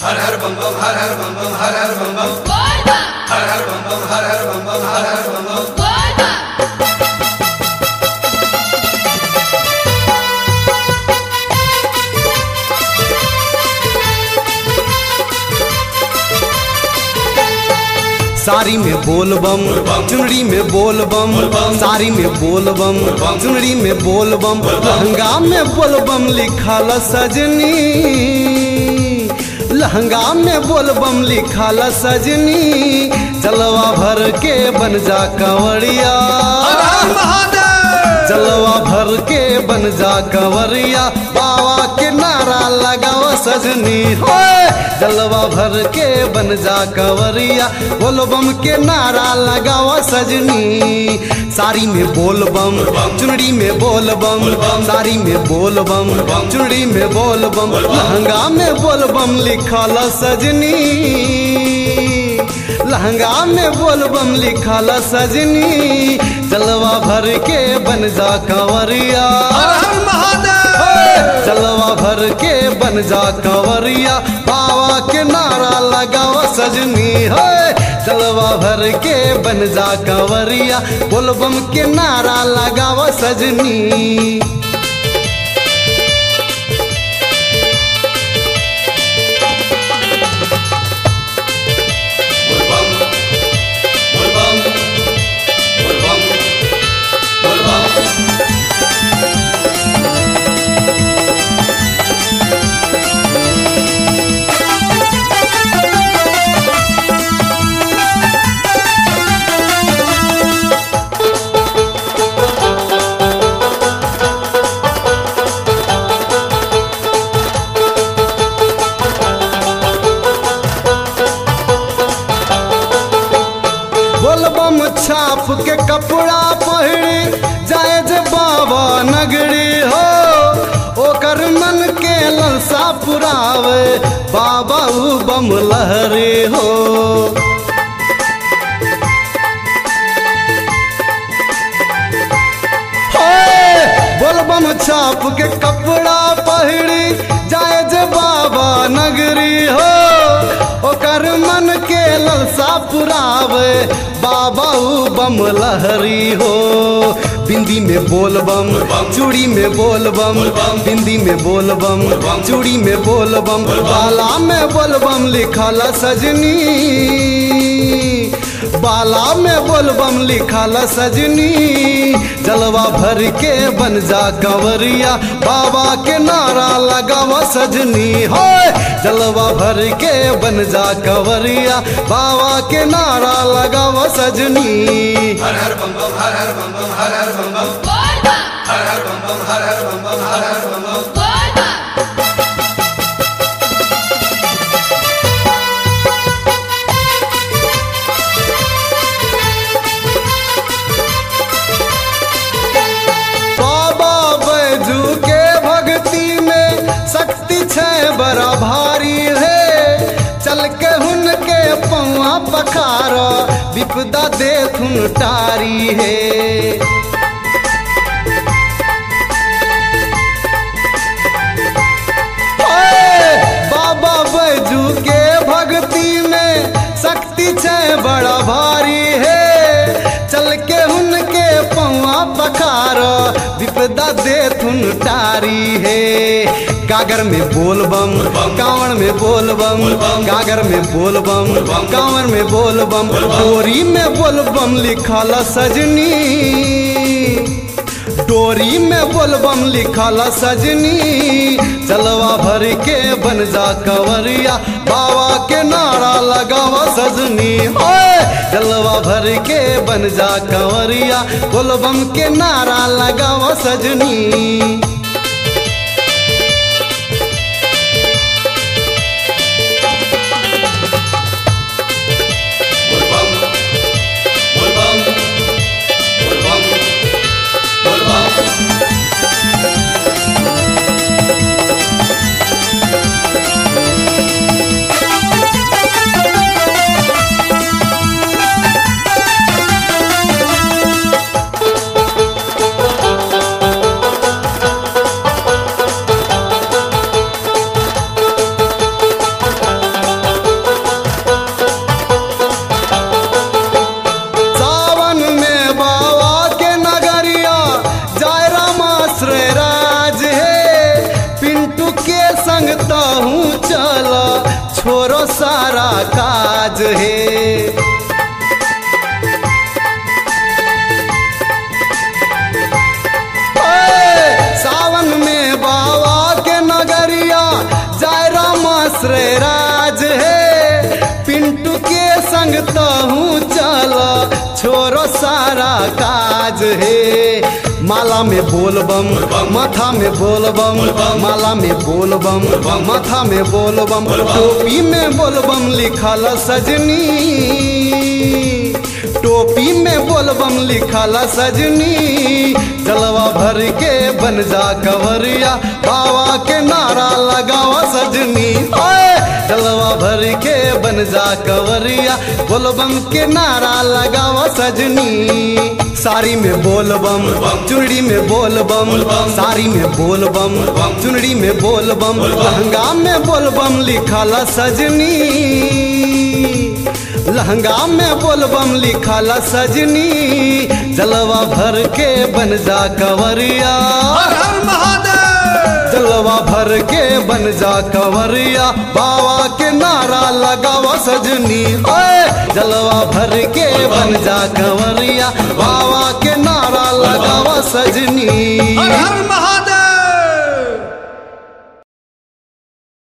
हर हर बम बम हर हर बम बम हर हर बम बम हर हर बम बम हर हर बम बम हर हर बम बम साड़ी में बोल बम चुनरी में बोल बम साड़ी में बोल बम चुनरी में बोल बम लहंगा में बोल बम लिखल सजनी लहंगा में बोल बम लिखल सजनी जलवा भर के बन जा कंवरिया जलवा भर के बन जा कंवरिया बाबा के नारा लगाओ सजनी होए जलवा भर के बन जा कंवरिया बोल बम के नारा लगाओ सजनी साड़ी में बोल बम चुनरी में बोल बम साड़ी में बोल बम चुनरी में बोल बम लहंगा में बोल बम लिखल सजनी लहंगा में बोल बम लिखल सजनी जलवा भर के बन जा कंवरिया जलवा भर के बन जा कंवरिया बाबा के नारा लगाओ सजनी है जलवा भर के बन जा कंवरिया बोल बम के नारा लगाओ सजनी बोल बम बोल बम बोल बम बोल बम बोल बम छाप के कपड़ा पहिरी जाए जे बाबा नगरी हो ओकर मन के ललसा पुरावे बाबा उ बम लहरी हो होए, बोल बम छाप के कपड़ा पहिरी जाए जे बाबा नगरी हो ओकर मन के ललसा पुरावे बाबा उ बम लहरी हो बिंदी में बोल बम चूड़ी में बोल बम बिंदी में बोल बम चूड़ी में बोल बम बाला में बोल बम लिखल सजनी बाला में बोल बम लिखल सजनी जलवा भर के बन जा कंवरिया बाबा के नारा लगावा सजनी हो जलवा भर के बन जा कंवरिया बाबा के नारा लगावा सजनी हर हर बम बम हर हर बम बम हर हर बम बम हर हर बम बम हर हर बम बम हर हर बम बम बाबा बैजू के भक्ति में शक्ति छै बड़ा भारी है चल के हुन के पौआ पखार विपदा देखुन टारी है ओए, बाबा बैजू के भक्ति में शक्ति छै बड़ा भारी है चल के हुनके पौआ पखार विपदा देथुन टारी है गागर में बोल बम कांवर में बोल बम गागर में बोल बम कांवर में बोल बम डोरी में बोल बम लिखल सजनी डोरी में बोलबम लिखल सजनी चलवा भर के बन जा कंवरिया बाबा के नारा लगावा सजनी ओए जलवा भर के बन जा कंवरिया बोलबम के नारा लगावा सजनी बोल बम बोल बम बोल बम बोल बम बोल काज है ओए, सावन में बाबा के नगरिया जाय राम श्रे राज है पिंटू के संग तहूँ चल छोरो सारा काज है माला में बोल बम माथा में बोल बम माला में बोल बम माथा में बोल बम टोपी में बोल बम लिखल सजनी टोपी में बोलबम लिखल सजनी जलवा भर के बन जा कवरिया बाबा के नारा लगावा सजनी ओए जलवा भर के बन जा कवरिया बोलबम के नारा लगावा सजनी साड़ी में बोलबम चुनरी में बोलबम साड़ी में बोलबम चुनरी में बोलबम लहंगा में बोलबम लिखल सजनी लहंगा में बोलबम लिखल सजनी जलवा भर के बन जा कवरिया हर हर महादेव जलवा भर के बन जा कवरिया बाबा के नारा लगावा सजनी ओए जलवा भर के बन जा कवरिया बाबा के नारा लगावा सजनी हर हर महादेव